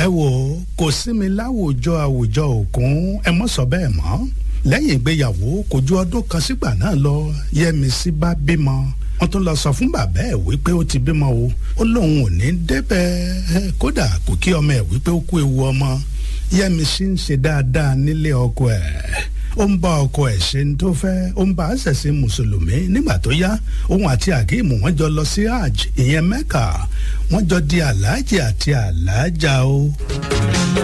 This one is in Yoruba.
ẹ wò ó kò sí mi láwùjọ àwùjọ òkun ẹ mọ́ sọ bẹ́ẹ̀ mọ́ lẹ́yìn ìgbéyàwó kò ju ọdún kan sígbà náà lọ Yẹ́misí bá bímọ wọ́n tún lọ sọ fún bàbá ẹ̀ wípé ó ti bímọ o ó lóun ò ní débẹ̀ kódà kò kí ọmọ ẹ̀ wípé ó kú ewu ọmọ Yẹ́misí ń ṣe dáadáa nílé ọkọ ẹ̀ ó ń bá ọkọ ẹ̀ ṣe ní tó fẹ́ ó ń bá a ṣẹ̀sìn mùsùlùmí nígbà tó yá òun àti àkíìmù wọ́n jọ lọ sí hajj ìyẹn mẹ́kà wọ́n jọ di aláàjì àti aláàjà o.